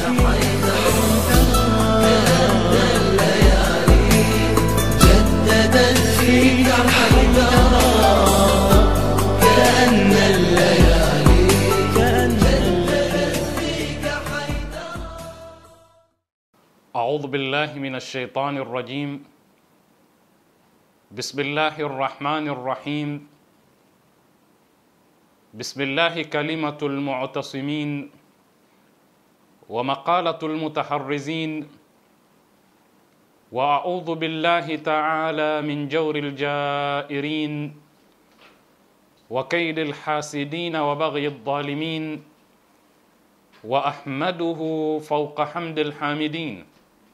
جددت فيك حيدرا كأن الليالي جددت فيك حيدرا أعوذ بالله من الشيطان الرجيم بسم الله الرحمن الرحيم بسم الله كلمة المعتصمين ومقالة المتحرزين وأعوذ بالله تعالى من جور الجائرين وكيد الحاسدين وبغي الظالمين وأحمده فوق حمد الحامدين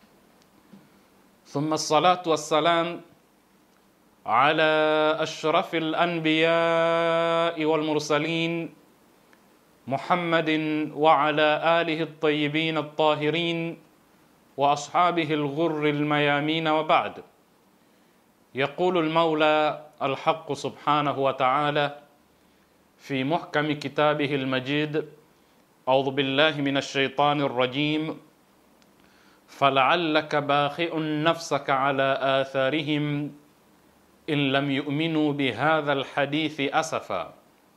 ثم الصلاة والسلام على أشرف الأنبياء والمرسلين محمد وعلى آله الطيبين الطاهرين وأصحابه الغر الميامين وبعد يقول المولى الحق سبحانه وتعالى في محكم كتابه المجيد أعوذ بالله من الشيطان الرجيم فلعلك باخئ نفسك على آثارهم إن لم يؤمنوا بهذا الحديث أسفا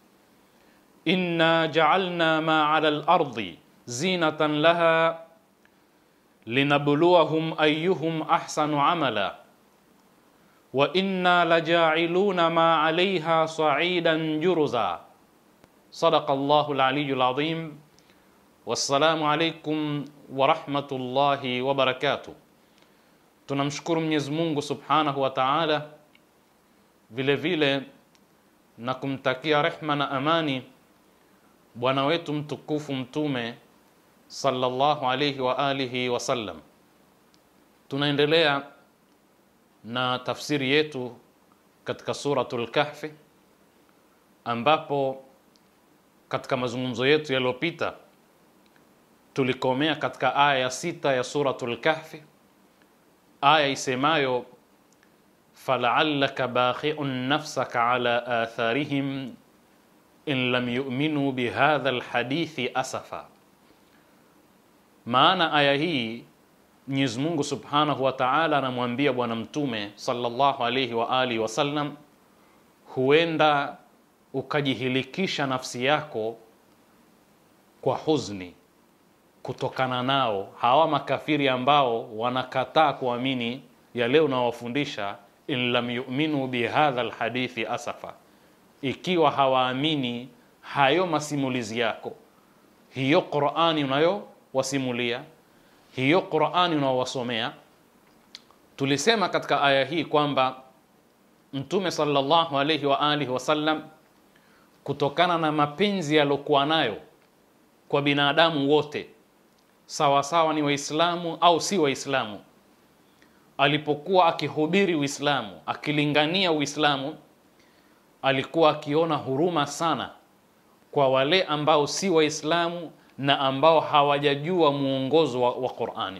إنا جعلنا ما على الأرض زينة لها لنبلوهم أيهم أحسن عملا وإنا لجاعلون ما عليها صعيدا جرزا صدق الله العلي العظيم wassalamu alaikum warahmatullahi wabarakatuh. Tunamshukuru Mwenyezi Mungu subhanahu wa taala, vile vile na kumtakia rehma na amani bwana wetu mtukufu Mtume sallallahu alaihi wa alihi wasallam. Tunaendelea na tafsiri yetu katika suratul Kahfi, ambapo katika mazungumzo yetu yaliyopita tulikomea katika aya ya sita ya suratul Kahfi, aya isemayo falaallaka bakhiun nafsaka ala atharihim in lam yu'minu bihadha alhadithi asafa. Maana aya hii Mwenyezi Mungu Subhanahu wa Ta'ala anamwambia Bwana Mtume sallallahu alayhi wa alihi wasallam, huenda ukajihilikisha nafsi yako kwa huzni kutokana nao hawa makafiri ambao wanakataa kuamini yale unawafundisha, in lam yu'minu bihadha alhadithi asafa, ikiwa hawaamini hayo masimulizi yako, hiyo Qur'ani unayowasimulia, hiyo Qur'ani unaowasomea. Tulisema katika aya hii kwamba Mtume sallallahu alayhi wa alihi wasallam kutokana na mapenzi yaliokuwa nayo kwa binadamu wote sawa sawa ni Waislamu au si Waislamu. Alipokuwa akihubiri Uislamu, akilingania Uislamu, alikuwa akiona huruma sana kwa wale ambao si Waislamu na ambao hawajajua muongozo wa, wa Qur'ani.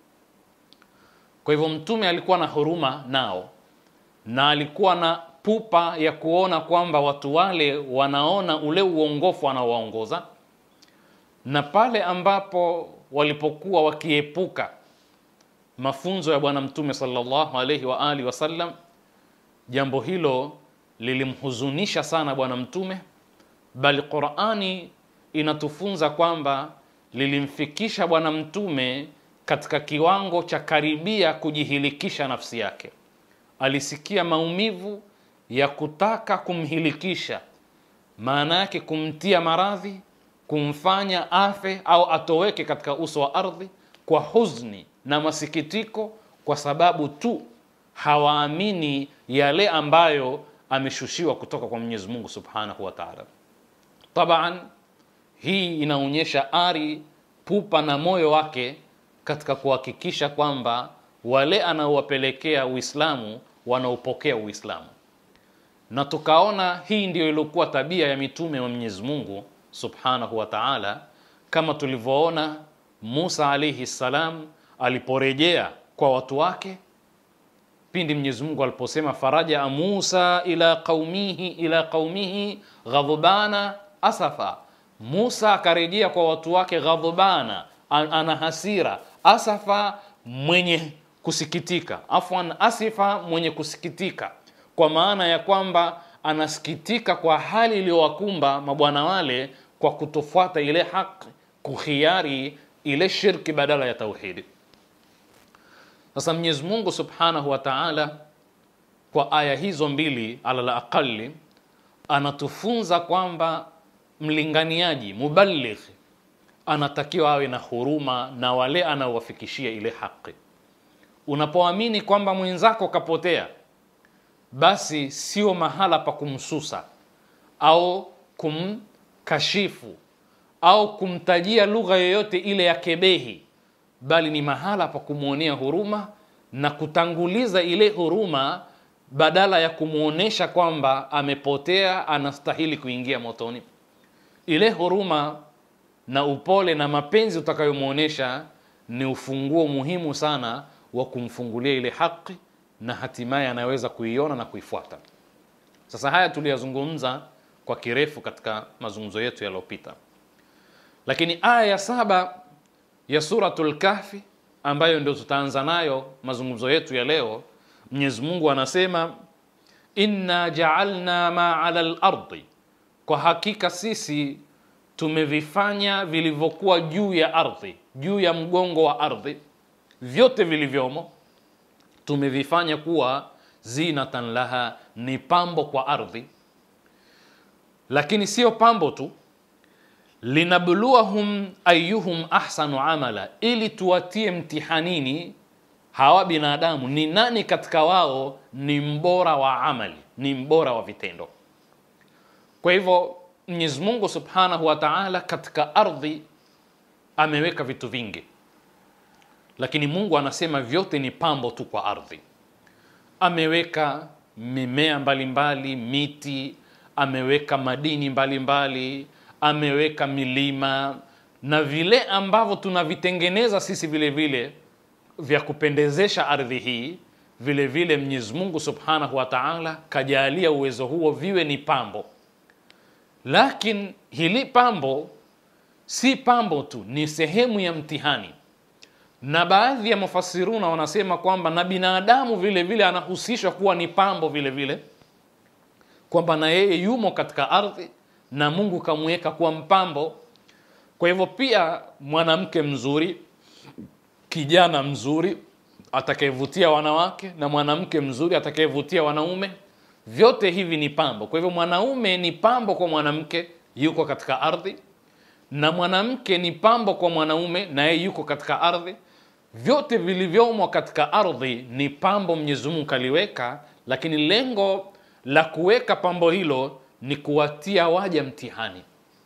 Kwa hivyo Mtume alikuwa na huruma nao na alikuwa na pupa ya kuona kwamba watu wale wanaona ule uongofu anaowaongoza na pale ambapo walipokuwa wakiepuka mafunzo ya Bwana Mtume sallallahu alaihi wa alihi wasallam, jambo hilo lilimhuzunisha sana Bwana Mtume, bali Qur'ani inatufunza kwamba lilimfikisha Bwana Mtume katika kiwango cha karibia kujihilikisha nafsi yake. Alisikia maumivu ya kutaka kumhilikisha, maana yake kumtia maradhi kumfanya afe au atoweke katika uso wa ardhi kwa huzni na masikitiko, kwa sababu tu hawaamini yale ambayo ameshushiwa kutoka kwa Mwenyezi Mungu Subhanahu wa Ta'ala. Taban, hii inaonyesha ari, pupa na moyo wake katika kuhakikisha kwamba wale anaowapelekea Uislamu wanaopokea Uislamu, na tukaona hii ndiyo iliokuwa tabia ya mitume wa Mwenyezi Mungu subhanahu wa ta'ala, kama tulivyoona Musa alayhi salam aliporejea kwa watu wake pindi Mwenyezi Mungu aliposema faraja Musa ila qaumihi ila qaumihi ghadhbana asafa, Musa akarejea kwa watu wake ghadhbana, an- ana hasira asafa mwenye kusikitika afwan asifa mwenye kusikitika kwa maana ya kwamba anasikitika kwa hali iliyowakumba mabwana wale kwa kutofuata ile haki kuhiari ile shirki badala ya tauhidi sasa mwenyezi mungu subhanahu wa taala kwa aya hizo mbili ala la aqali anatufunza kwamba mlinganiaji mubaligh anatakiwa awe na huruma na wale anaowafikishia ile haki unapoamini kwamba mwenzako kapotea basi sio mahala pa kumsusa au kumkashifu au kumtajia lugha yoyote ile ya kebehi bali ni mahala pa kumwonea huruma na kutanguliza ile huruma badala ya kumwonyesha kwamba amepotea anastahili kuingia motoni ile huruma na upole na mapenzi utakayomwonyesha ni ufunguo muhimu sana wa kumfungulia ile haki na hatimaye anaweza kuiona na kuifuata sasa haya tuliyazungumza kwa kirefu katika mazungumzo yetu yaliyopita lakini aya ya saba ya suratul kahfi ambayo ndio tutaanza nayo mazungumzo yetu ya leo mwenyezi mungu anasema inna jaalna ma ala lardi kwa hakika sisi tumevifanya vilivyokuwa juu ya ardhi juu ya mgongo wa ardhi vyote vilivyomo tumevifanya kuwa zinatan laha ni pambo kwa ardhi lakini sio pambo tu linabluwahum ayuhum ahsanu amala ili tuwatie mtihanini hawa binadamu ni nani katika wao ni mbora wa amali ni mbora wa vitendo kwa hivyo mwenyezi mungu subhanahu wa taala katika ardhi ameweka vitu vingi lakini mungu anasema vyote ni pambo tu kwa ardhi ameweka mimea mbalimbali mbali, miti ameweka madini mbalimbali mbali, ameweka milima na vile ambavyo tunavitengeneza sisi vile vile vya kupendezesha ardhi hii vile vile mwenyezi mungu subhanahu wa taala kajalia uwezo huo viwe ni pambo lakini hili pambo si pambo tu ni sehemu ya mtihani na baadhi ya mufasiruna wanasema kwamba na binadamu vile vile anahusishwa kuwa ni pambo vile vile kwamba na yeye yumo katika ardhi na mungu kamweka kuwa mpambo kwa hivyo pia mwanamke mzuri kijana mzuri atakayevutia wanawake na mwanamke mzuri atakayevutia wanaume vyote hivi ni pambo kwa hivyo mwanaume ni pambo kwa mwanamke yuko katika ardhi na mwanamke ni pambo kwa mwanaume na yeye yuko katika ardhi vyote vilivyomo katika ardhi ni pambo mwenyezi mungu kaliweka lakini lengo la kuweka pambo hilo ni kuwatia waja mtihani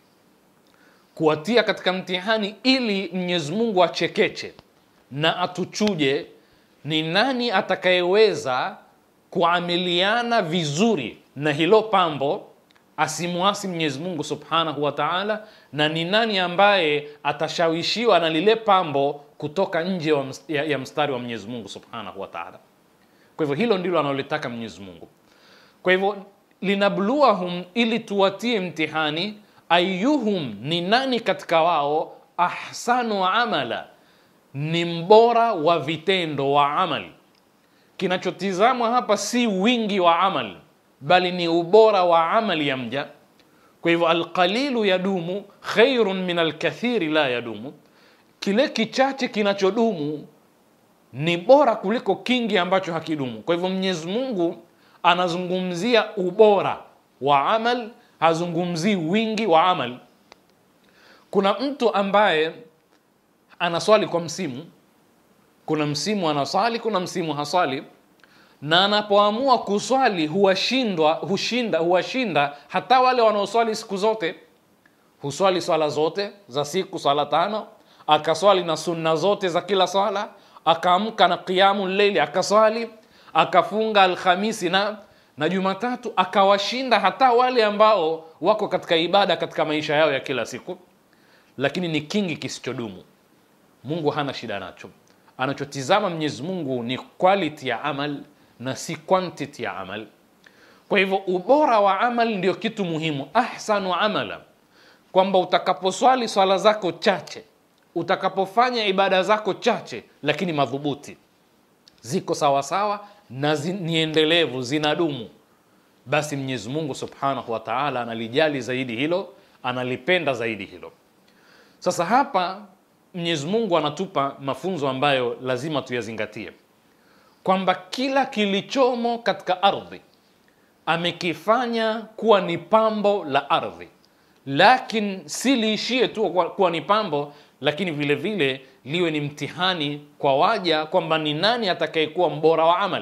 kuwatia katika mtihani ili mwenyezi mungu achekeche na atuchuje ni nani atakayeweza kuamiliana vizuri na hilo pambo asimwasi mwenyezi mungu subhanahu wa taala na ni nani ambaye atashawishiwa na lile pambo kutoka nje wa ms- ya, ya mstari wa mwenyezi mungu subhanahu wa taala kwa hivyo hilo ndilo analolitaka mwenyezi mungu kwa hivyo linabluwahum ili tuwatie mtihani ayuhum ni nani katika wao ahsanu amala ni mbora wa vitendo wa amali kinachotizamwa hapa si wingi wa amali bali ni ubora wa amali ya mja kwa hivyo alqalilu yadumu khairun min alkathiri la yadumu kile kichache kinachodumu ni bora kuliko kingi ambacho hakidumu kwa hivyo mwenyezi mungu anazungumzia ubora wa amal hazungumzii wingi wa amal kuna mtu ambaye anaswali kwa msimu kuna msimu anaswali kuna msimu haswali na anapoamua kuswali huwashindwa hushinda huwashinda hata wale wanaoswali siku zote huswali swala zote za siku swala tano akaswali na sunna zote za kila swala akaamka na qiamu leili akaswali akafunga alhamisi na na jumatatu akawashinda hata wale ambao wako katika ibada katika maisha yao ya kila siku lakini ni kingi kisichodumu mungu hana shida nacho anachotizama mwenyezi mungu ni quality ya amal na si quantity ya amal kwa hivyo ubora wa amal ndio kitu muhimu ahsanu amala kwamba utakaposwali swala zako chache utakapofanya ibada zako chache lakini madhubuti ziko sawasawa na zi, ni endelevu zinadumu basi mwenyezi mungu subhanahu wa taala analijali zaidi hilo analipenda zaidi hilo sasa hapa mwenyezi mungu anatupa mafunzo ambayo lazima tuyazingatie kwamba kila kilichomo katika ardhi amekifanya kuwa ni pambo la ardhi lakin si liishie tu kuwa, kuwa ni pambo lakini vile vile liwe ni mtihani kwa waja kwamba ni nani atakayekuwa mbora wa amali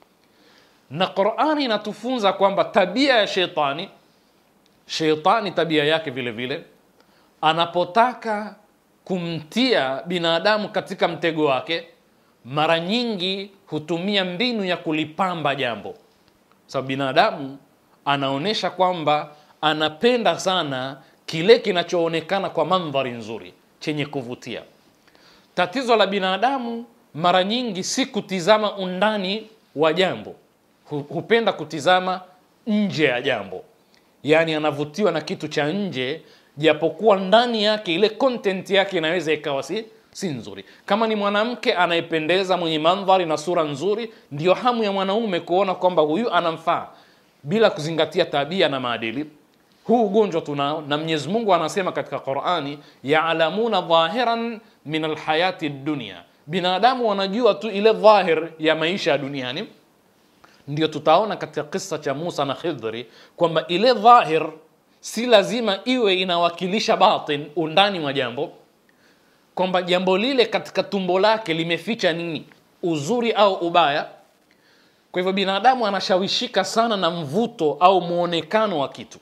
na qurani inatufunza kwamba tabia ya sheitani sheitani tabia yake vile vile anapotaka kumtia binadamu katika mtego wake mara nyingi hutumia mbinu ya kulipamba jambo sababu binadamu anaonyesha kwamba anapenda sana kile kinachoonekana kwa mandhari nzuri chenye kuvutia tatizo la binadamu mara nyingi si kutizama undani wa jambo Hu- hupenda kutizama nje ya jambo yaani anavutiwa na kitu cha nje japokuwa ndani yake ile content yake inaweza ikawa si, si nzuri kama ni mwanamke anayependeza mwenye mandhari na sura nzuri ndio hamu ya mwanaume kuona kwamba huyu anamfaa bila kuzingatia tabia na maadili huu ugonjwa tunao na mwenyezi mungu anasema katika qurani yalamuna dhahiran min alhayati dunia binadamu wanajua tu ile dhahir ya maisha ya duniani ndio tutaona katika kisa cha musa na khidhri kwamba ile dhahir si lazima iwe inawakilisha batin undani mwa jambo kwamba jambo lile katika tumbo lake limeficha nini uzuri au ubaya kwa hivyo binadamu anashawishika sana na mvuto au mwonekano wa kitu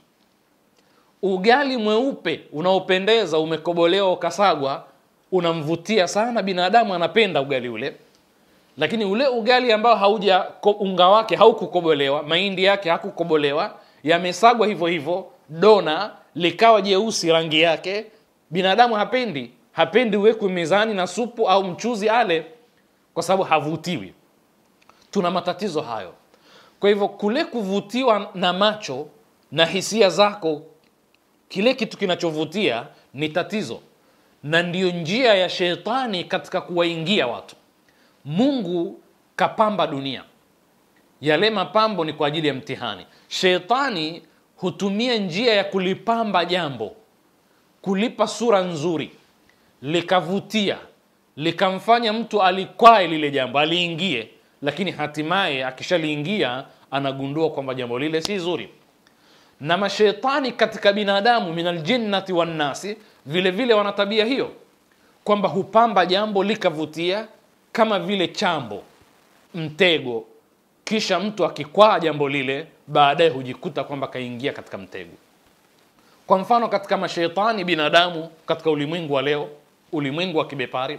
ugali mweupe unaopendeza umekobolewa ukasagwa unamvutia sana binadamu anapenda ugali ule lakini ule ugali ambao hauja ko- unga wake haukukobolewa mahindi yake hakukobolewa yamesagwa hivyo hivyo dona likawa jeusi rangi yake binadamu hapendi hapendi uwekwe mezani na supu au mchuzi ale kwa sababu havutiwi tuna matatizo hayo kwa hivyo kule kuvutiwa na macho na hisia zako kile kitu kinachovutia ni tatizo na ndiyo njia ya shetani katika kuwaingia watu mungu kapamba dunia yale mapambo ni kwa ajili ya mtihani shetani hutumia njia ya kulipamba jambo kulipa sura nzuri likavutia likamfanya mtu alikwae lile jambo aliingie lakini hatimaye akishaliingia anagundua kwamba jambo lile si zuri na mashetani katika binadamu min aljinnati wannasi vile vile wana tabia hiyo kwamba hupamba jambo likavutia kama vile chambo mtego kisha mtu akikwaa jambo lile baadaye hujikuta kwamba kaingia katika mtego kwa mfano katika mashetani binadamu katika ulimwengu wa leo ulimwengu wa kibepari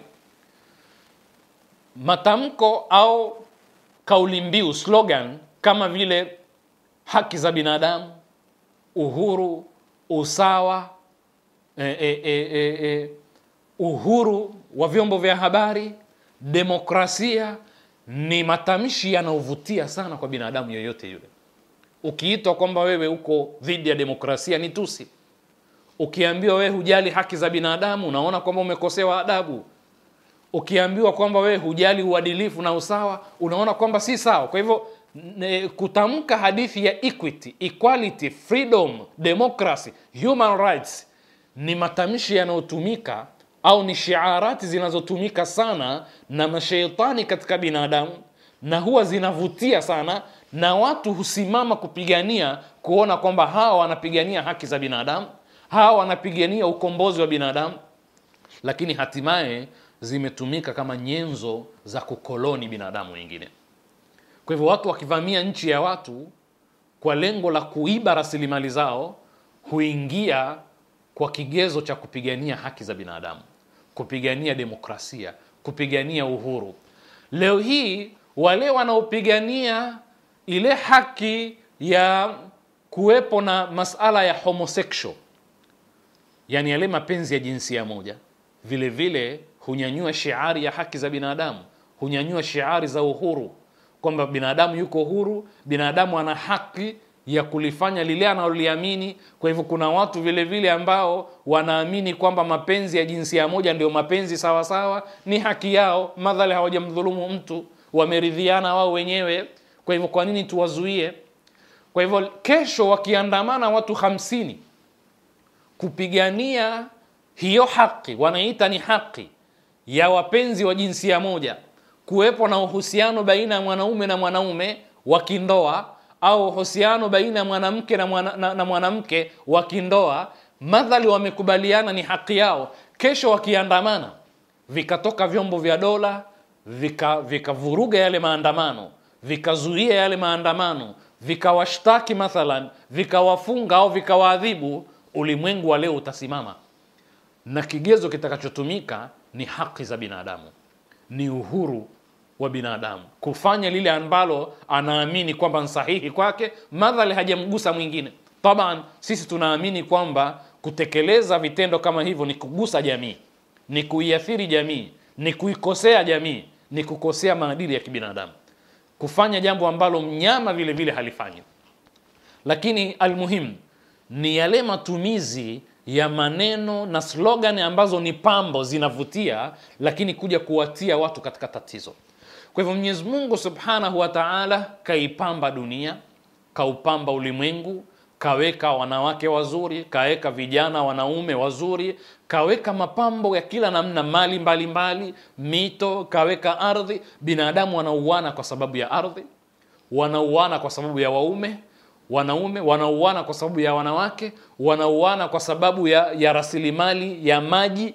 matamko au kauli mbiu slogan kama vile haki za binadamu uhuru usawa e, e, e, e, e, uhuru wa vyombo vya habari demokrasia ni matamshi yanayovutia sana kwa binadamu yoyote yule ukiitwa kwamba wewe uko dhidi ya demokrasia ni tusi ukiambiwa wewe hujali haki za binadamu unaona kwamba umekosewa adabu ukiambiwa kwamba wewe hujali uadilifu na usawa unaona kwamba si sawa kwa hivyo ne- kutamka hadithi ya equity equality freedom democracy human rights ni matamshi yanayotumika au ni shiarati zinazotumika sana na masheitani katika binadamu na huwa zinavutia sana na watu husimama kupigania kuona kwamba hawa wanapigania haki za binadamu hawa wanapigania ukombozi wa binadamu lakini hatimaye zimetumika kama nyenzo za kukoloni binadamu wengine kwa hivyo watu wakivamia nchi ya watu kwa lengo la kuiba rasilimali zao huingia kwa kigezo cha kupigania haki za binadamu kupigania demokrasia kupigania uhuru leo hii wale wanaopigania ile haki ya kuwepo na masala ya homosexual yani yale mapenzi ya jinsia moja vile vile hunyanyua shiari ya haki za binadamu hunyanyua shiari za uhuru kwamba binadamu yuko huru binadamu ana haki ya kulifanya lile analoliamini kwa hivyo kuna watu vile vile ambao wanaamini kwamba mapenzi ya jinsia moja ndio mapenzi sawa sawa ni haki yao madhali hawajamdhulumu mtu wameridhiana wao wenyewe kwa hivyo kwa nini tuwazuie kwa hivyo kesho wakiandamana watu hamsini kupigania hiyo haki wanaita ni haki ya wapenzi wa jinsia moja kuwepo na uhusiano baina ya mwanaume na mwanaume wa kindoa au uhusiano baina ya mwanamke na, mwana, na, na mwanamke wa kindoa madhali wamekubaliana ni haki yao kesho wakiandamana vikatoka vyombo vya dola vikavuruga vika yale maandamano vikazuia yale maandamano vikawashtaki mathalan vikawafunga au vikawaadhibu ulimwengu wa leo utasimama na kigezo kitakachotumika ni haki za binadamu ni uhuru wa binadamu kufanya lile ambalo anaamini kwamba ni sahihi kwake madhali hajamgusa mwingine taban sisi tunaamini kwamba kutekeleza vitendo kama hivyo ni kugusa jamii ni kuiathiri jamii ni kuikosea jamii ni kukosea maadili ya kibinadamu kufanya jambo ambalo mnyama vile vile halifanyi lakini almuhimu ni yale matumizi ya maneno na slogan ambazo ni pambo zinavutia lakini kuja kuwatia watu katika tatizo kwa hivyo mwenyezi mungu subhanahu wa taala kaipamba dunia kaupamba ulimwengu kaweka wanawake wazuri kaweka vijana wanaume wazuri kaweka mapambo ya kila namna mali mbalimbali mbali, mito kaweka ardhi binadamu wanauana kwa sababu ya ardhi wanauana kwa sababu ya waume wanaume wanauana kwa sababu ya wanawake wanauana kwa sababu ya, ya rasilimali ya maji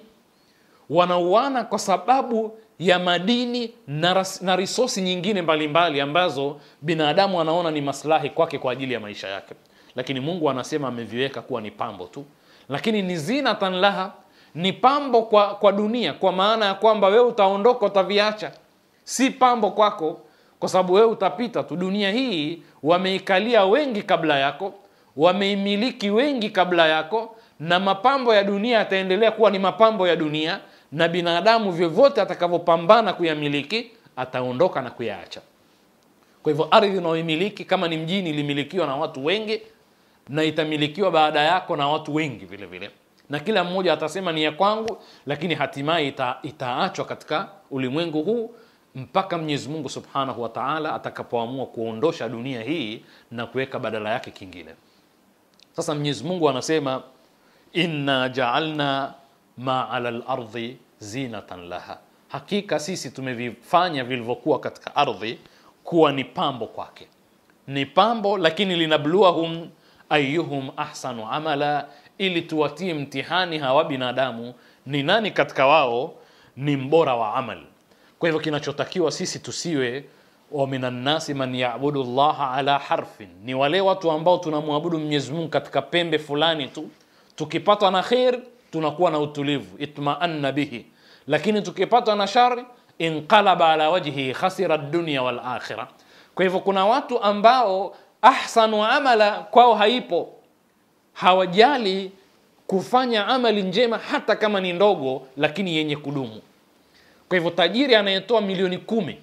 wanauana kwa sababu ya madini na, ras, na risosi nyingine mbalimbali mbali ambazo binadamu anaona ni maslahi kwake kwa ajili ya maisha yake lakini mungu anasema ameviweka kuwa ni pambo tu lakini ni zinatan laha ni pambo kwa, kwa dunia kwa maana ya kwamba wewe utaondoka utaviacha si pambo kwako kwa sababu wewe utapita tu dunia hii wameikalia wengi kabla yako wameimiliki wengi kabla yako na mapambo ya dunia yataendelea kuwa ni mapambo ya dunia na binadamu vyovyote atakavyopambana kuyamiliki ataondoka na kuyaacha kwa hivyo ardhi unaoimiliki kama ni mjini ilimilikiwa na watu wengi na itamilikiwa baada yako na watu wengi vile vile na kila mmoja atasema ni ya kwangu lakini hatimaye ita, itaachwa katika ulimwengu huu mpaka mwenyezi mungu subhanahu wa taala atakapoamua kuondosha dunia hii na kuweka badala yake kingine sasa mwenyezi mungu anasema inna jaalna ma ala lardhi zinatan laha hakika sisi tumevifanya vilivyokuwa katika ardhi kuwa ni pambo kwake ni pambo lakini linabluahum ayuhum ahsanu amala ili tuwatie mtihani hawa binadamu ni nani katika wao ni mbora wa amali kwa hivyo kinachotakiwa sisi tusiwe wa minannasi man yabudu llaha ala harfin ni wale watu ambao tunamwabudu mwenyezi mungu katika pembe fulani tu tukipatwa na kher tunakuwa na utulivu itmaanna bihi lakini tukipatwa na shari inqalaba ala wajhihi khasira dunya wal akhira kwa hivyo kuna watu ambao ahsanu amala kwao haipo hawajali kufanya amali njema hata kama ni ndogo lakini yenye kudumu kwa hivyo tajiri anayetoa milioni kumi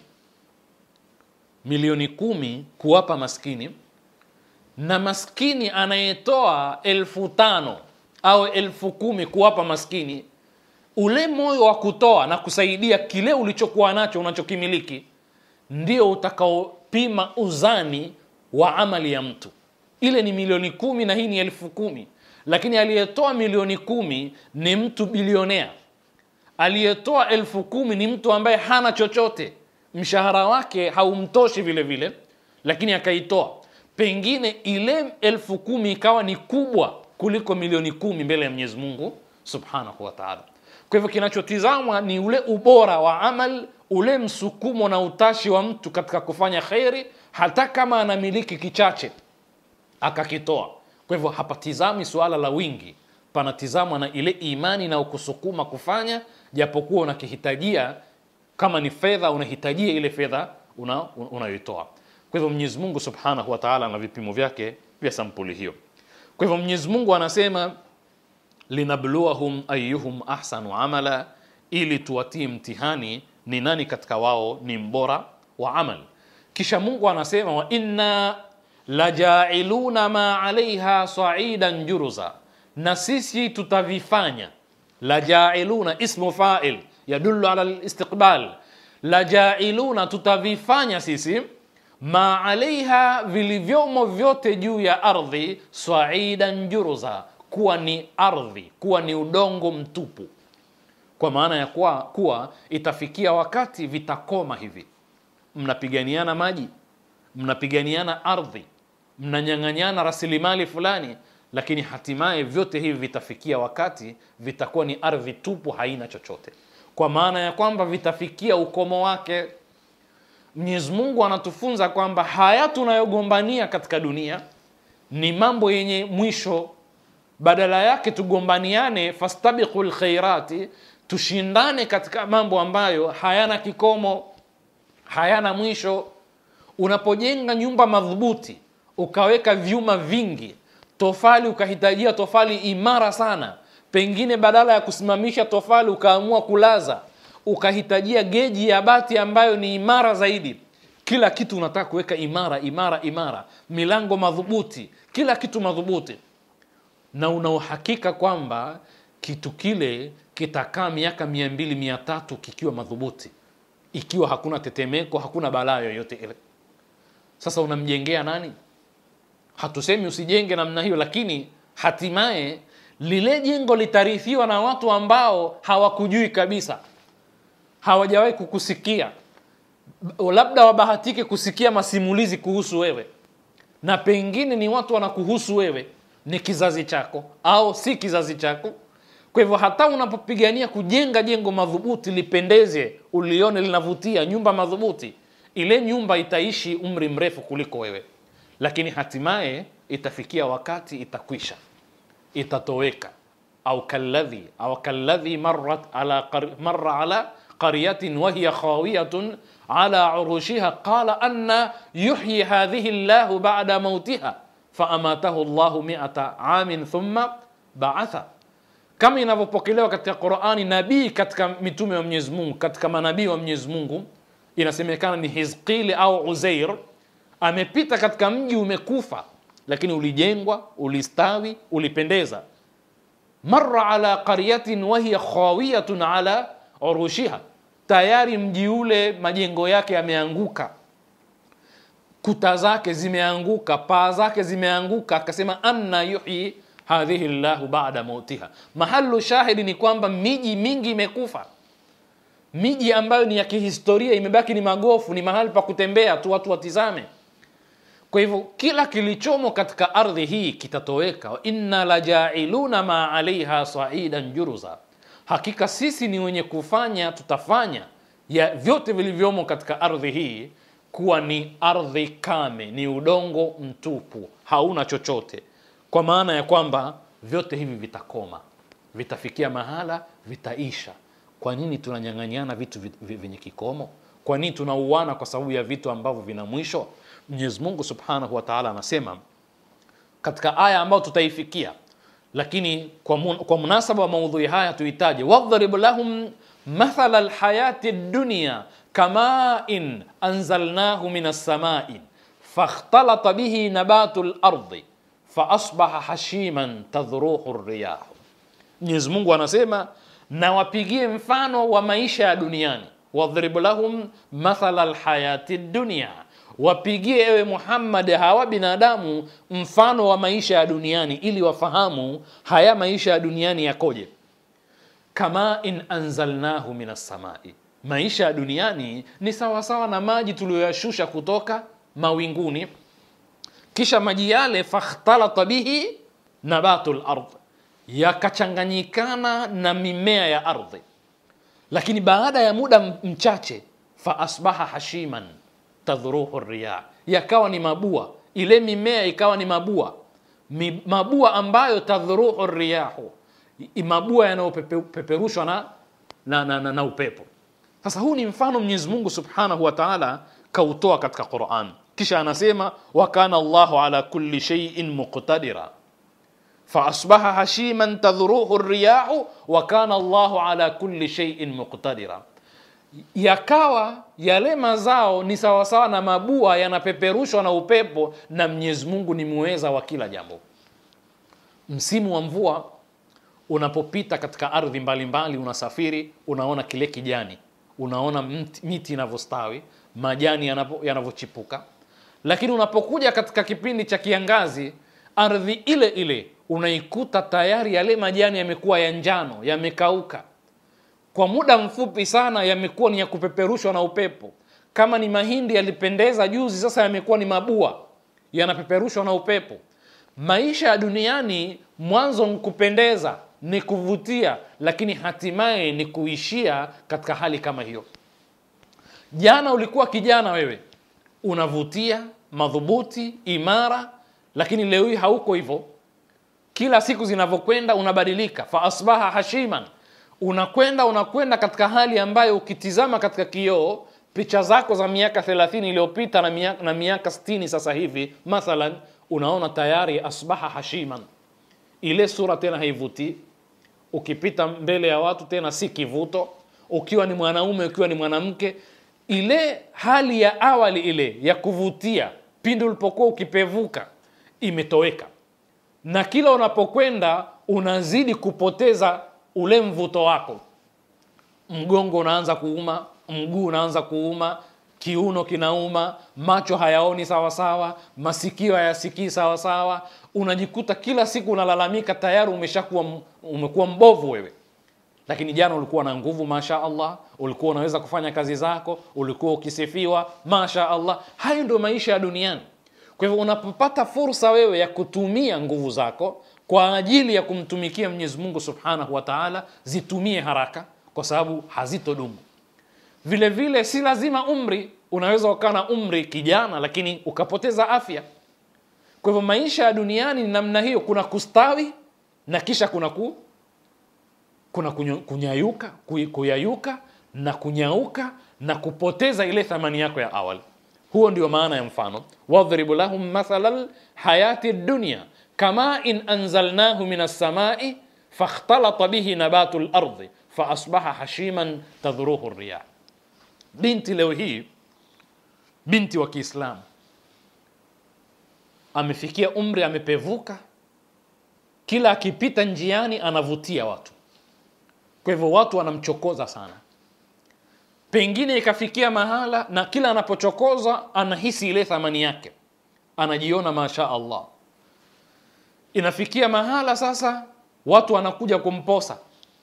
milioni kumi kuwapa maskini na maskini anayetoa elfu tano au elfu kumi kuwapa maskini ule moyo wa kutoa na kusaidia kile ulichokuwa nacho unachokimiliki ndio utakaopima uzani wa amali ya mtu ile ni milioni kumi na hii ni elfu kumi lakini aliyetoa milioni kumi ni mtu bilionea aliyetoa elfu kumi ni mtu ambaye hana chochote mshahara wake haumtoshi vile vile lakini akaitoa pengine ile elfu kumi ikawa ni kubwa kuliko milioni kumi mbele ya mwenyezi mungu subhanahu wa taala kwa hivyo kinachotizamwa ni ule ubora wa amal ule msukumo na utashi wa mtu katika kufanya kheri hata kama anamiliki kichache akakitoa kwa hivyo hapatizami suala la wingi panatizamwa na ile imani na ukusukuma kufanya japokuwa unakihitajia kama ni fedha unahitajia ile fedha unayoitoa una kwa hivyo mwenyezi mungu subhanahu wa taala ana vipimo vyake vya sampuli hiyo kwa hivyo mwenyezi mungu anasema linabluahum ayuhum ahsanu amala ili tuwatie mtihani ni nani katika wao ni mbora wa amal kisha mungu anasema wa inna lajailuna ma alaiha saidan juruza, na sisi tutavifanya. Lajailuna ismu fail yadullu ala listiqbal. Lajailuna, tutavifanya sisi ma alaiha, vilivyomo vyote juu ya ardhi, saidan juruza, kuwa ni ardhi, kuwa ni udongo mtupu, kwa maana ya kuwa, kuwa itafikia wakati vitakoma hivi, mnapiganiana maji, mnapiganiana ardhi, mnanyang'anyana rasilimali fulani, lakini hatimaye vyote hivi vitafikia wakati vitakuwa ni ardhi tupu, haina chochote, kwa maana ya kwamba vitafikia ukomo wake. Mwenyezi Mungu anatufunza kwamba haya tunayogombania katika dunia ni mambo yenye mwisho. Badala yake tugombaniane, fastabiqu lkhairati, tushindane katika mambo ambayo hayana kikomo, hayana mwisho. Unapojenga nyumba madhubuti, ukaweka vyuma vingi, tofali ukahitajia tofali imara sana, pengine badala ya kusimamisha tofali ukaamua kulaza ukahitajia geji ya bati ambayo ni imara zaidi. Kila kitu unataka kuweka imara imara imara, milango madhubuti, kila kitu madhubuti, na una uhakika kwamba kitu kile kitakaa miaka mia mbili mia tatu kikiwa madhubuti, ikiwa hakuna tetemeko, hakuna balaa yoyote ile. Sasa unamjengea nani? Hatusemi usijenge namna hiyo, lakini hatimaye lile jengo litarithiwa na watu ambao hawakujui kabisa hawajawahi kukusikia, labda wabahatike kusikia masimulizi kuhusu wewe, na pengine ni watu wanakuhusu wewe, ni kizazi chako au si kizazi chako. Kwa hivyo hata unapopigania kujenga jengo madhubuti lipendeze, ulione linavutia, nyumba madhubuti, ile nyumba itaishi umri mrefu kuliko wewe, lakini hatimaye itafikia wakati itakwisha, itatoweka. au kalladhi au kalladhi marrat ala marra ala qaryatin wahiya khawiyatun ala urushiha qala anna yuhyi hadhihi llahu ba'da mautiha faamatahu llahu miata amin thumma ba'atha, kama inavyopokelewa katika Qur'ani. Nabii katika mitume wa Mwenyezi Mungu, katika manabii wa Mwenyezi Mungu, inasemekana ni Hizqili au Uzair, amepita katika mji umekufa, lakini ulijengwa, ulistawi, ulipendeza. Marra ala qaryatin wahiya khawiyatun ala urushiha, tayari mji ule majengo yake yameanguka, kuta zake zimeanguka, paa zake zimeanguka. Akasema anna yuhyi hadhihi llahu ba'da mautiha. Mahalu shahidi ni kwamba miji mingi imekufa, miji ambayo ni ya kihistoria imebaki ni magofu, ni mahali pa kutembea tu watu watizame. Kwa hivyo kila kilichomo katika ardhi hii kitatoweka. wa inna lajailuna ma alaiha saidan juruza Hakika sisi ni wenye kufanya, tutafanya ya vyote vilivyomo katika ardhi hii kuwa ni ardhi kame, ni udongo mtupu, hauna chochote, kwa maana ya kwamba vyote hivi vitakoma, vitafikia mahala, vitaisha. Kwa nini tunanyang'anyana vitu vyenye kikomo? Kwa nini tunauana kwa sababu ya vitu ambavyo vina mwisho? Mwenyezi Mungu Subhanahu wa Ta'ala anasema katika aya ambayo tutaifikia lakini kwa, mun, kwa munasaba wa maudhui haya tuitaje, wadhrib lahum mathala lhayati dunya kamain anzalnahu min assamai fakhtalata bihi nabatu lardi faasbaha hashiman tadhruhu riyahu. Mwenyezi Mungu anasema na wapigie mfano wa maisha ya duniani, wadhrib lahum mathala lhayati dunya wapigie ewe Muhammad hawa binadamu mfano wa maisha ya duniani ili wafahamu haya maisha ya duniani yakoje. Kama in anzalnahu min assamai, maisha ya duniani ni sawasawa na maji tuliyoyashusha kutoka mawinguni, kisha maji yale fakhtalata bihi nabatu lard, yakachanganyikana na mimea ya ardhi, lakini baada ya muda mchache faasbaha hashiman tadhruhu riyah, yakawa ni mabua, ile mimea ikawa ni mabua Mi, mabua ambayo tadhruhu riyahu, mabua yanayopeperushwa na, na, na, na, na upepo. Sasa huu ni mfano Mwenyezi Mungu Subhanahu wa Ta'ala kautoa katika Qur'an, kisha anasema wa kana Allahu ala kulli shay'in muqtadira faasbaha hashiman tadhruhu riyahu wa kana Allahu ala kulli shay'in muqtadira yakawa yale mazao ni sawasawa na mabua yanapeperushwa na upepo na mwenyezi mungu ni muweza wa kila jambo msimu wa mvua unapopita katika ardhi mbalimbali unasafiri unaona kile kijani unaona mti- miti inavyostawi majani yanapo- yanavyochipuka lakini unapokuja katika kipindi cha kiangazi ardhi ile ile unaikuta tayari yale majani yamekuwa ya njano yamekauka kwa muda mfupi sana yamekuwa ni ya kupeperushwa na upepo kama ni mahindi yalipendeza juzi sasa yamekuwa ni mabua yanapeperushwa na upepo maisha ya duniani mwanzo ni kupendeza ni kuvutia lakini hatimaye ni kuishia katika hali kama hiyo jana ulikuwa kijana wewe unavutia madhubuti imara lakini leo hii hauko hivyo kila siku zinavyokwenda unabadilika fa asbaha hashiman unakwenda unakwenda katika hali ambayo ukitizama katika kioo picha zako za miaka 30 iliyopita na miaka, na miaka 60 sasa hivi mathalan unaona tayari asbaha hashiman ile sura tena haivutii ukipita mbele ya watu tena si kivuto ukiwa ni mwanaume ukiwa ni mwanamke ile hali ya awali ile ya kuvutia pindi ulipokuwa ukipevuka imetoweka na kila unapokwenda unazidi kupoteza ule mvuto wako mgongo unaanza kuuma mguu unaanza kuuma kiuno kinauma macho hayaoni sawasawa masikio hayasikii sawasawa unajikuta kila siku unalalamika tayari umeshakuwa m- umekuwa mbovu wewe lakini jana ulikuwa na nguvu masha allah ulikuwa unaweza kufanya kazi zako ulikuwa ukisifiwa masha allah hayo ndio maisha ya duniani kwa hivyo unapopata fursa wewe ya kutumia nguvu zako kwa ajili ya kumtumikia mwenyezi mungu subhanahu wa taala zitumie haraka kwa sababu hazitodumu vile vile si lazima umri unaweza ukawa na umri kijana lakini ukapoteza afya kwa hivyo maisha ya duniani ni namna hiyo kuna kustawi na kisha kuna ku, kuna kunyo- kunyayuka ku- kuyayuka na kunyauka na kupoteza ile thamani yako ya awali huo ndio maana ya mfano wadhribu lahum mathala lhayati dunya kama in anzalnahu min alsamai fakhtalata bihi nabatu lardi faasbaha hashiman tadhruhu riyah binti leo hii binti wa kiislamu amefikia umri amepevuka kila akipita njiani anavutia watu kwa hivyo watu wanamchokoza sana pengine ikafikia mahala na kila anapochokoza anahisi ile thamani yake anajiona masha allah inafikia mahala sasa watu wanakuja kumposa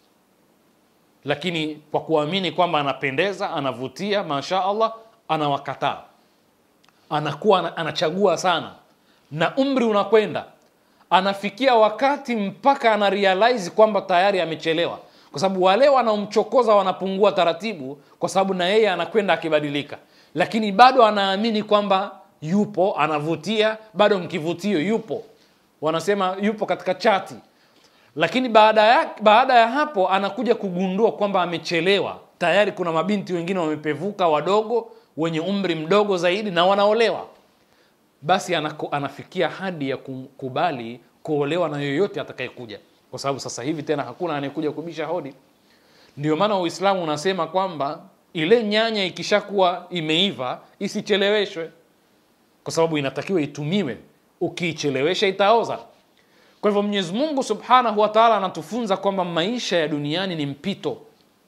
lakini kwa kuamini kwamba anapendeza anavutia masha allah anawakataa anakuwa ana- anachagua sana na umri unakwenda anafikia wakati mpaka ana realize kwamba tayari amechelewa kwa sababu wale wanaomchokoza wanapungua taratibu kwa sababu na yeye anakwenda akibadilika lakini bado anaamini kwamba yupo anavutia bado mkivutio yupo wanasema yupo katika chati lakini baada ya, baada ya hapo anakuja kugundua kwamba amechelewa tayari kuna mabinti wengine wamepevuka wadogo wenye umri mdogo zaidi na wanaolewa basi anako, anafikia hadi ya kukubali kuolewa na yoyote atakayekuja kwa sababu sasa hivi tena hakuna anayekuja kubisha hodi ndio maana uislamu unasema kwamba ile nyanya ikishakuwa imeiva isicheleweshwe kwa sababu inatakiwa itumiwe ukiichelewesha itaoza kwa hivyo mwenyezi mungu subhanahu wa taala anatufunza kwamba maisha ya duniani ni mpito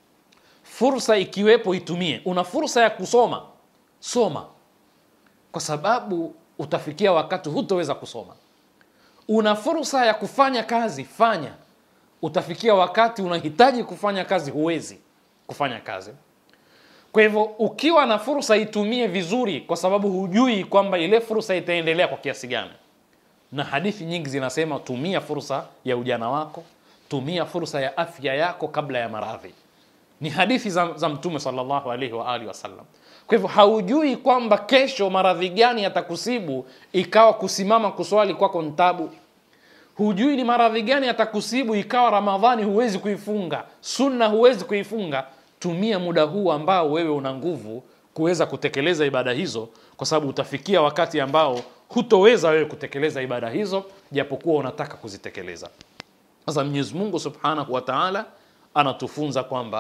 fursa ikiwepo itumie una fursa ya kusoma soma kwa sababu utafikia wakati hutoweza kusoma una fursa ya kufanya kazi fanya utafikia wakati unahitaji kufanya kazi huwezi kufanya kazi kwa hivyo ukiwa na fursa itumie vizuri kwa sababu hujui kwamba ile fursa itaendelea kwa kiasi gani na hadithi nyingi zinasema tumia fursa ya ujana wako tumia fursa ya afya yako kabla ya maradhi ni hadithi za, za mtume salllahu alaihi wa alihi wasallam kwa hivyo haujui kwamba kesho maradhi gani yatakusibu ikawa kusimama kuswali kwako ntabu hujui ni maradhi gani yatakusibu ikawa ramadhani huwezi kuifunga sunna huwezi kuifunga tumia muda huu ambao wewe una nguvu kuweza kutekeleza ibada hizo kwa sababu utafikia wakati ambao hutoweza wewe kutekeleza ibada hizo japokuwa unataka kuzitekeleza sasa mwenyezi mungu subhanahu wa taala anatufunza kwamba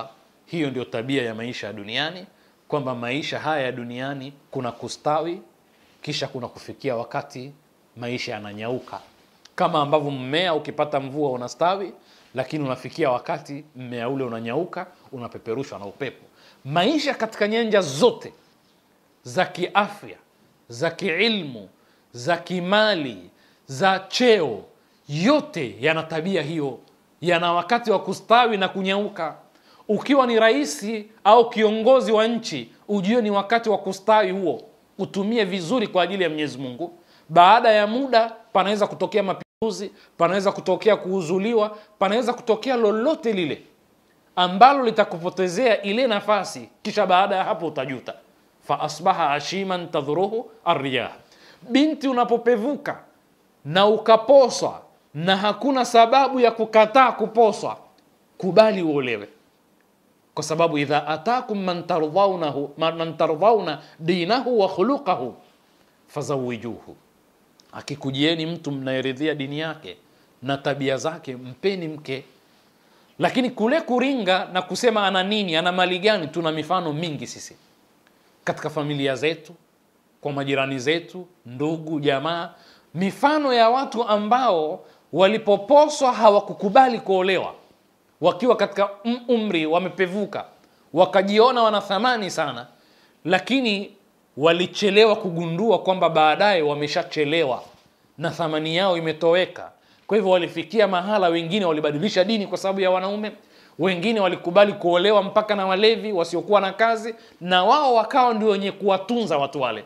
hiyo ndio tabia ya maisha ya duniani kwamba maisha haya ya duniani kuna kustawi kisha kuna kufikia wakati maisha yananyauka kama ambavyo mmea ukipata mvua unastawi lakini unafikia wakati mmea ule unanyauka unapeperushwa na upepo maisha katika nyanja zote za kiafya za kiilmu za kimali za cheo yote yana tabia hiyo yana wakati wa kustawi na kunyauka ukiwa ni rais au kiongozi wa nchi ujue ni wakati wa kustawi huo utumie vizuri kwa ajili ya mwenyezi mungu baada ya muda panaweza kutokea mapinduzi panaweza kutokea kuuzuliwa panaweza kutokea lolote lile ambalo litakupotezea ile nafasi kisha baada ya hapo utajuta faasbaha ashiman tadhuruhu arriyah binti unapopevuka na ukaposwa na hakuna sababu ya kukataa kuposwa kubali uolewe kwa sababu idha atakum man tardhaunahu man tardhauna dinahu wa khuluqahu fazawijuhu akikujieni mtu mnayeridhia dini yake na tabia zake mpeni mke lakini kule kuringa na kusema ana nini ana mali gani tuna mifano mingi sisi katika familia zetu kwa majirani zetu ndugu jamaa mifano ya watu ambao walipoposwa hawakukubali kuolewa wakiwa katika umri wamepevuka wakajiona wana thamani sana lakini walichelewa kugundua kwamba baadaye wameshachelewa na thamani yao imetoweka kwa hivyo walifikia mahala wengine walibadilisha dini kwa sababu ya wanaume wengine walikubali kuolewa mpaka na walevi wasiokuwa na kazi na wao wakawa ndio wenye kuwatunza watu wale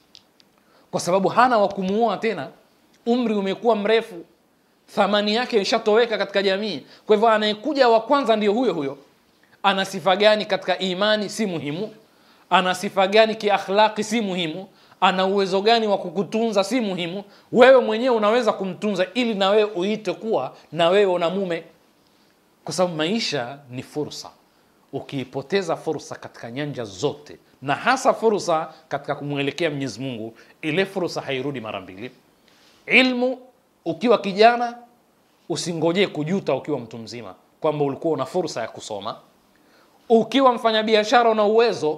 kwa sababu hana wa kumuoa tena umri umekuwa mrefu thamani yake ishatoweka katika jamii kwa hivyo anayekuja wa kwanza ndio huyo huyo ana sifa gani katika imani si muhimu ana sifa gani kiakhlaqi si muhimu ana uwezo gani wa kukutunza si muhimu wewe mwenyewe unaweza kumtunza ili na wewe uite kuwa na wewe una mume kwa sababu maisha ni fursa ukiipoteza fursa katika nyanja zote na hasa fursa katika kumwelekea mwenyezi mungu ile fursa hairudi mara mbili ilmu ukiwa kijana usingojee kujuta ukiwa mtu mzima kwamba ulikuwa una fursa ya kusoma ukiwa mfanyabiashara una uwezo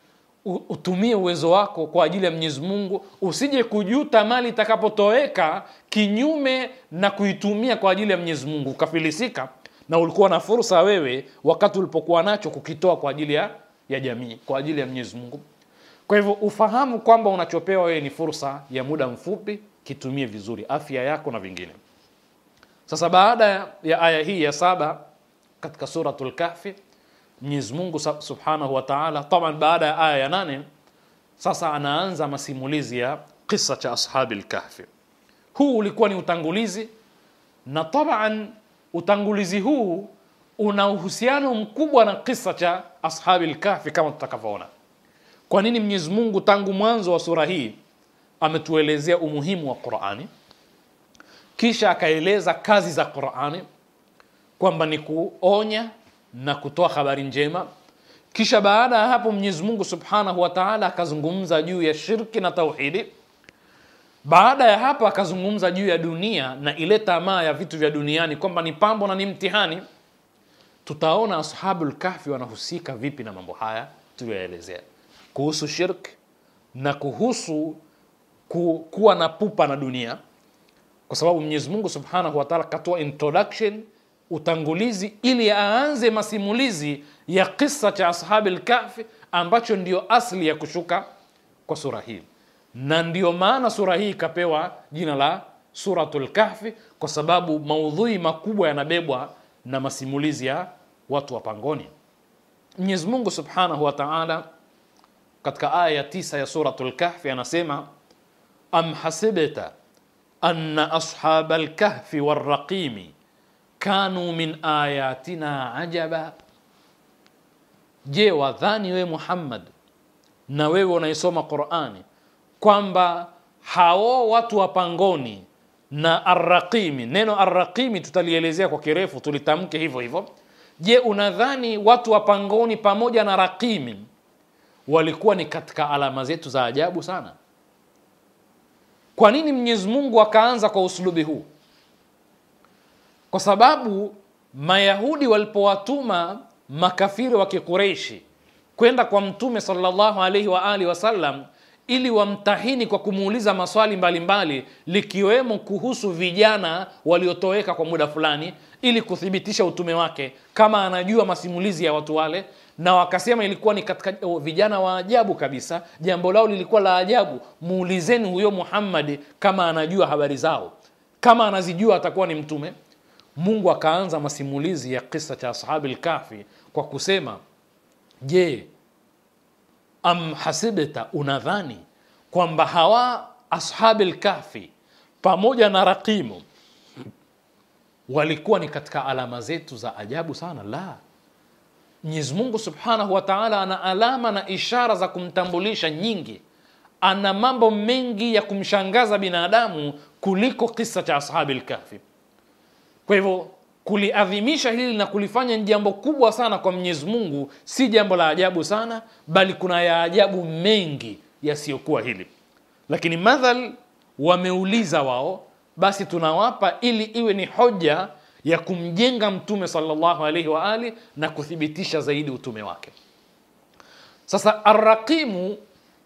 utumie uwezo wako kwa ajili ya mwenyezi mungu usije kujuta mali itakapotoweka kinyume na kuitumia kwa ajili ya mwenyezi mungu ukafilisika na ulikuwa na fursa wewe wakati ulipokuwa nacho kukitoa kwa ajili ya, ya jamii kwa ajili ya mwenyezi mungu kwa hivyo ufahamu kwamba unachopewa wewe ni fursa ya muda mfupi kitumie vizuri afya yako na vingine sasa baada ya aya hii ya saba katika suratul kahfi mwenyezi mungu subhanahu wa taala taban baada ya aya ya nane sasa anaanza masimulizi ya kisa cha ashabi lkahfi huu ulikuwa ni utangulizi na taban utangulizi huu una uhusiano mkubwa na kisa cha ashabi lkahfi kama tutakavyoona kwa nini mwenyezi mungu tangu mwanzo wa sura hii ametuelezea umuhimu wa qurani kisha akaeleza kazi za qurani kwamba ni kuonya na kutoa habari njema kisha baada ya hapo mwenyezi mungu subhanahu wa taala akazungumza juu ya shirki na tauhidi baada ya hapo akazungumza juu ya dunia na ile tamaa ya vitu vya duniani kwamba ni pambo na ni mtihani tutaona ashabu lkahfi wanahusika vipi na mambo haya tuliyoelezea kuhusu shirk na kuhusu ku, kuwa na pupa na dunia kwa sababu mwenyezi mungu subhanahu wataala katoa introduction utangulizi ili aanze masimulizi ya kisa cha ashabi lkafi ambacho ndio asli ya kushuka kwa sura hii na ndio maana sura hii ikapewa jina la suratu lkahfi kwa sababu maudhui makubwa yanabebwa na masimulizi ya watu wa pangoni mwenyezi mungu subhanahu wa taala katika aya ya tisa ya suratu lkahfi anasema am hasibta anna ashaba lkahfi warraqimi kanu min ayatina ajaba je wadhani wewe muhammad na wewe unaisoma qurani kwamba hao watu wa pangoni na arraqimi neno arraqimi tutalielezea kwa kirefu tulitamke hivyo hivyo je unadhani watu wa pangoni pamoja na raqimi walikuwa ni katika alama zetu za ajabu sana kwa nini mwenyezi mungu akaanza kwa uslubi huu kwa sababu mayahudi walipowatuma makafiri wa Kikureishi kwenda kwa Mtume sallallahu alaihi wa alihi wasallam ili wamtahini kwa kumuuliza maswali mbalimbali mbali, likiwemo kuhusu vijana waliotoweka kwa muda fulani ili kuthibitisha utume wake kama anajua masimulizi ya watu wale na wakasema ilikuwa ni katika oh, vijana wa ajabu kabisa jambo lao lilikuwa la ajabu muulizeni huyo muhammadi kama anajua habari zao kama anazijua atakuwa ni mtume mungu akaanza masimulizi ya kisa cha ashabi lkafi kwa kusema je am hasibta unadhani kwamba hawa ashabi lkafi pamoja na raqimu walikuwa ni katika alama zetu za ajabu sana la mwenyezi mungu subhanahu wa taala ana alama na ishara za kumtambulisha nyingi ana mambo mengi ya kumshangaza binadamu kuliko kisa cha ashabi lkafi kwa hivyo kuliadhimisha hili na kulifanya ni jambo kubwa sana kwa mwenyezi mungu si jambo la ajabu sana bali kuna ya ajabu mengi yasiyokuwa hili lakini madhal wameuliza wao basi tunawapa ili iwe ni hoja ya kumjenga mtume salllahu alaihi wa ali na kuthibitisha zaidi utume wake sasa arraqimu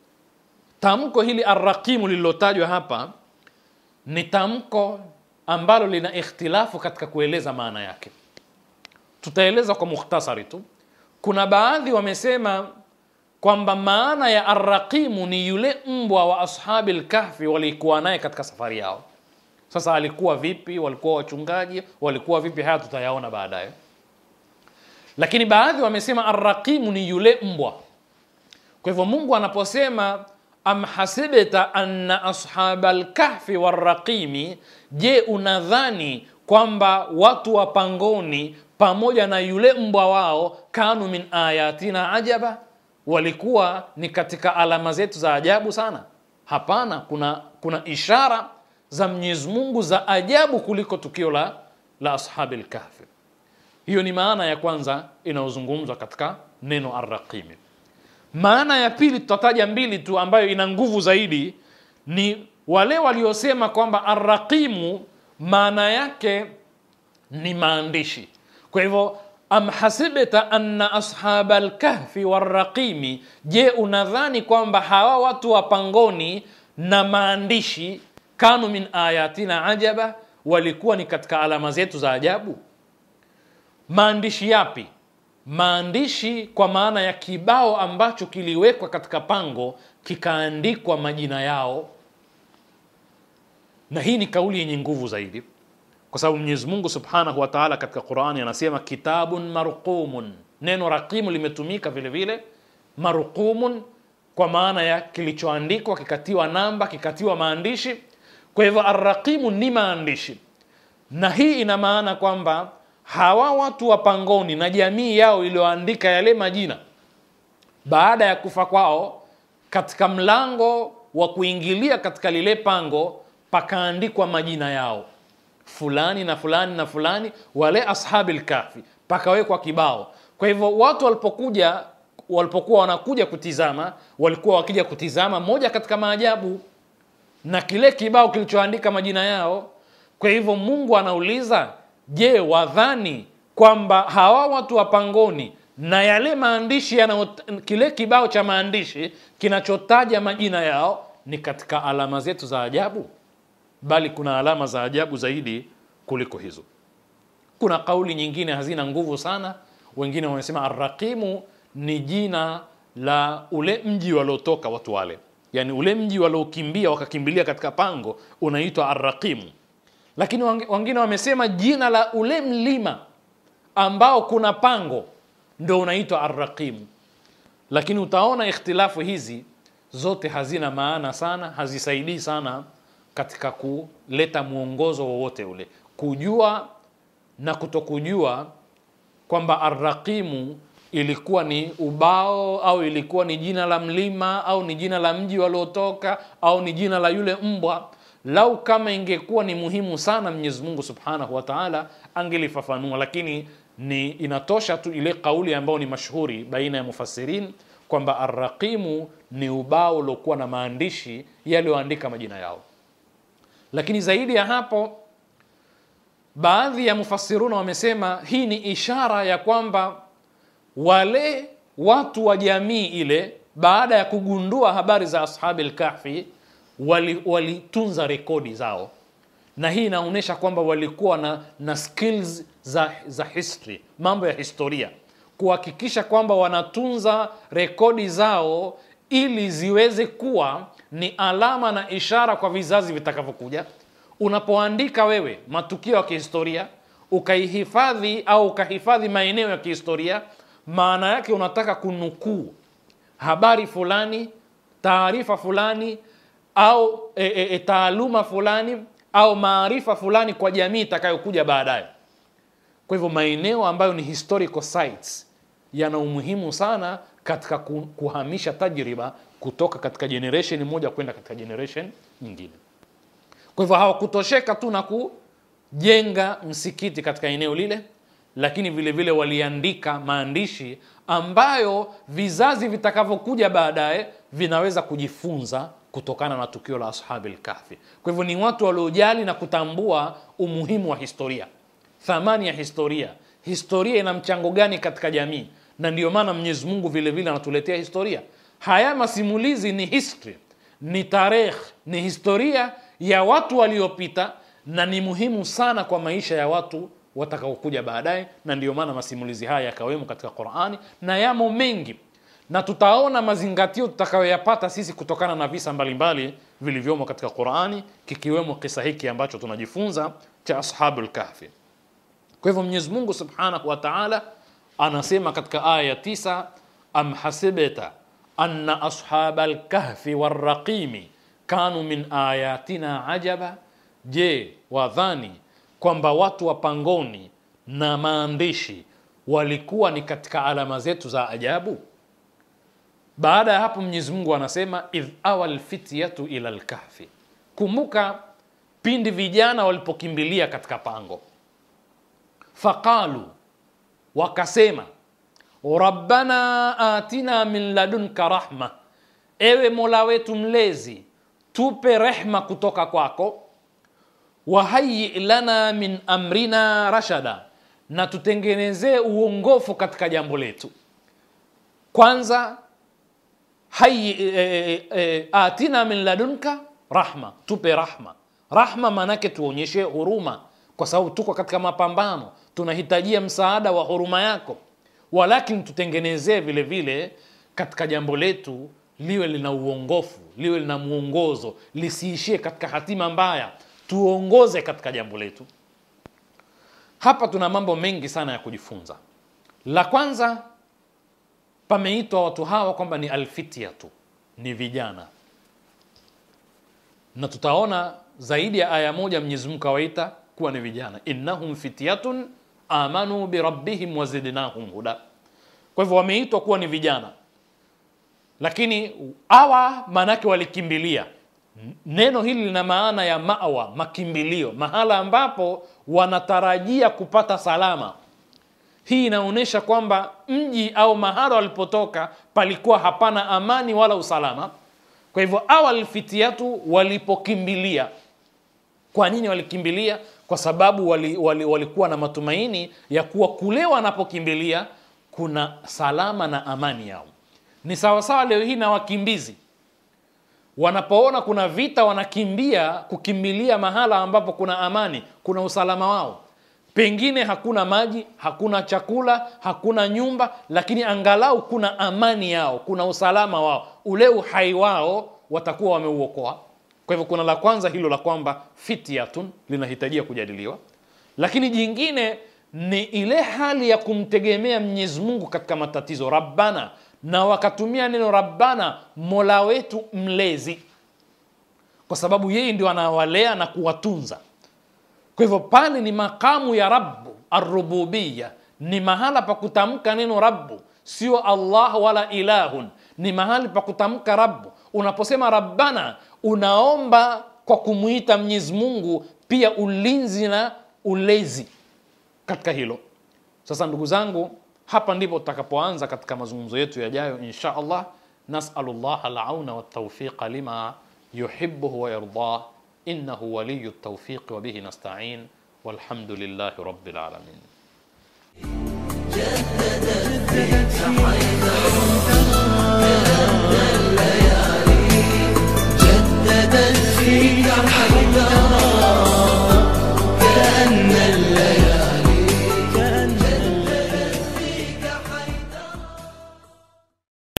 tamko hili arraqimu lililotajwa hapa ni tamko ambalo lina ikhtilafu katika kueleza maana yake tutaeleza kwa mukhtasari tu kuna baadhi wamesema kwamba maana ya arraqimu ni yule mbwa wa ashabi lkahfi walikuwa naye katika safari yao sasa alikuwa vipi walikuwa wachungaji walikuwa vipi haya tutayaona baadaye lakini baadhi wamesema arraqimu ni yule mbwa kwa hivyo mungu anaposema am hasibta anna ashaba lkahfi warraqimi je unadhani kwamba watu wa pangoni pamoja na yule mbwa wao kanu min ayatina ajaba walikuwa ni katika alama zetu za ajabu sana hapana kuna kuna ishara za mwenyezi mungu za ajabu kuliko tukio la, la ashabi lkahfi hiyo ni maana ya kwanza inayozungumzwa katika neno arraqimi maana ya pili tutataja mbili tu ambayo ina nguvu zaidi ni wale waliosema kwamba arraqimu maana yake ni maandishi kwa hivyo am hasibta anna ashaba lkahfi warraqimi je unadhani kwamba hawa watu wa pangoni na maandishi kanu min ayatina ajaba walikuwa ni katika alama zetu za ajabu maandishi yapi maandishi kwa maana ya kibao ambacho kiliwekwa katika pango kikaandikwa majina yao na hii ni kauli yenye nguvu zaidi kwa sababu mwenyezi mungu subhanahu wa taala katika qurani anasema kitabun marqumun neno raqimu limetumika vile vile marqumun kwa maana ya kilichoandikwa kikatiwa namba kikatiwa maandishi kwa hivyo arraqimu ni maandishi na hii ina maana kwamba hawa watu wa pangoni na jamii yao iliyoandika yale majina baada ya kufa kwao katika mlango wa kuingilia katika lile pango pakaandikwa majina yao fulani na fulani na fulani wale ashabi lkafi pakawekwa kibao kwa hivyo watu walipokuja walipokuwa wanakuja kutizama walikuwa wakija kutizama moja katika maajabu na kile kibao kilichoandika majina yao kwa hivyo mungu anauliza je wadhani kwamba hawa watu wa pangoni na yale maandishi yana kile kibao cha maandishi kinachotaja majina yao ni katika alama zetu za ajabu bali kuna alama za ajabu zaidi kuliko hizo kuna kauli nyingine hazina nguvu sana wengine wamesema arraqimu ni jina la ule mji waliotoka watu wale yaani ule mji waliokimbia wakakimbilia katika pango unaitwa arraqimu lakini wengine wamesema jina la ule mlima ambao kuna pango ndo unaitwa arraqimu lakini utaona ikhtilafu hizi zote hazina maana sana hazisaidii sana katika kuleta mwongozo wowote ule kujua na kutokujua kwamba arraqimu ilikuwa ni ubao au ilikuwa ni jina la mlima au ni jina la mji waliotoka au ni jina la yule mbwa lau kama ingekuwa ni muhimu sana mwenyezi mungu subhanahu wa taala angelifafanua lakini ni inatosha tu ile kauli ambayo ni mashuhuri baina ya mufassirin kwamba arraqimu ni ubao uliokuwa na maandishi yaliyoandika majina yao lakini zaidi ya hapo baadhi ya mufassiruna wamesema hii ni ishara ya kwamba wale watu wa jamii ile baada ya kugundua habari za ashabi lkahfi walitunza wali rekodi zao na hii inaonyesha kwamba walikuwa na, na skills za, za history mambo ya historia kuhakikisha kwamba wanatunza rekodi zao ili ziweze kuwa ni alama na ishara kwa vizazi vitakavyokuja unapoandika wewe matukio ya kihistoria ukaihifadhi au ukahifadhi maeneo ya kihistoria maana yake unataka kunukuu habari fulani taarifa fulani au e, e, e, taaluma fulani au maarifa fulani kwa jamii itakayokuja baadaye kwa hivyo maeneo ambayo ni historical sites yana umuhimu sana katika kuhamisha tajriba kutoka katika generation moja kwenda katika generation nyingine kwa hivyo hawakutosheka tu na kujenga msikiti katika eneo lile lakini vile vile waliandika maandishi ambayo vizazi vitakavyokuja baadaye vinaweza kujifunza kutokana na tukio la ashabi lkahfi kwa hivyo ni watu waliojali na kutambua umuhimu wa historia thamani ya historia historia ina mchango gani katika jamii na ndio maana mwenyezi mungu vile vile anatuletea historia haya masimulizi ni history ni tarehe ni historia ya watu waliopita na ni muhimu sana kwa maisha ya watu watakaokuja baadaye na ndio maana masimulizi haya yakawemo katika qurani na yamo mengi na tutaona mazingatio tutakayoyapata sisi kutokana na visa mbalimbali vilivyomo katika qurani kikiwemo kisa hiki ambacho tunajifunza cha ashabu lkahfi kwa hivyo mwenyezi mungu subhanahu wa taala anasema katika aya ya tisa am hasibta anna ashaba lkahfi warraqimi kanu min ayatina ajaba je wadhani kwamba watu wa pangoni na maandishi walikuwa ni katika alama zetu za ajabu baada ya hapo mwenyezi mungu anasema idh awa lfityatu ila lkahfi kumbuka pindi vijana walipokimbilia katika pango faqalu wakasema rabbana atina min ladunka rahma ewe mola wetu mlezi tupe rehma kutoka kwako wahayi lana min amrina rashada na tutengenezee uongofu katika jambo letu kwanza hayi e, e, e, atina min ladunka rahma tupe rahma rahma maanake tuonyeshe huruma kwa sababu tuko katika mapambano tunahitajia msaada wa huruma yako walakin tutengenezee vile vile katika jambo letu liwe lina uongofu liwe lina mwongozo lisiishie katika hatima mbaya tuongoze katika jambo letu hapa tuna mambo mengi sana ya kujifunza la kwanza pameitwa watu hawa kwamba ni alfityatu ni vijana na tutaona zaidi ya aya moja mwenyezi mungu awaita kuwa ni vijana innahum fityatun amanu birabbihim wazidnahum huda kwa hivyo wameitwa kuwa ni vijana lakini awa maanake walikimbilia neno hili lina maana ya mawa makimbilio mahala ambapo wanatarajia kupata salama hii inaonyesha kwamba mji au mahala walipotoka palikuwa hapana amani wala usalama kwa hivyo awal fitiatu walipokimbilia kwa nini walikimbilia kwa sababu walikuwa wali, wali, wali na matumaini ya kuwa kule wanapokimbilia kuna salama na amani yao ni sawasawa leo hii na wakimbizi wanapoona kuna vita wanakimbia kukimbilia mahala ambapo kuna amani kuna usalama wao pengine hakuna maji hakuna chakula hakuna nyumba lakini angalau kuna amani yao kuna usalama wao ule uhai wao watakuwa wameuokoa kwa hivyo kuna la kwanza hilo la kwamba fityatun linahitajia kujadiliwa lakini jingine ni ile hali ya kumtegemea mwenyezi mungu katika matatizo rabbana na wakatumia neno rabbana mola wetu mlezi kwa sababu yeye ndio anawalea na kuwatunza kwa hivyo pale ni makamu ya rabu arububiya ni mahala pa kutamka neno rabu sio allah wala ilahun ni mahali pa kutamka rabu unaposema rabbana unaomba kwa kumwita mwenyezi mungu pia ulinzi na ulezi katika hilo sasa ndugu zangu hapa ndipo tutakapoanza katika mazungumzo yetu yajayo insha allah nasalu llah alauna waltaufiqa lima yuhibuhu wayardah innahu waliyu ltaufiqi wabihi nastain walhamdu lillahi rabi lalamin جددت فيك حيدرة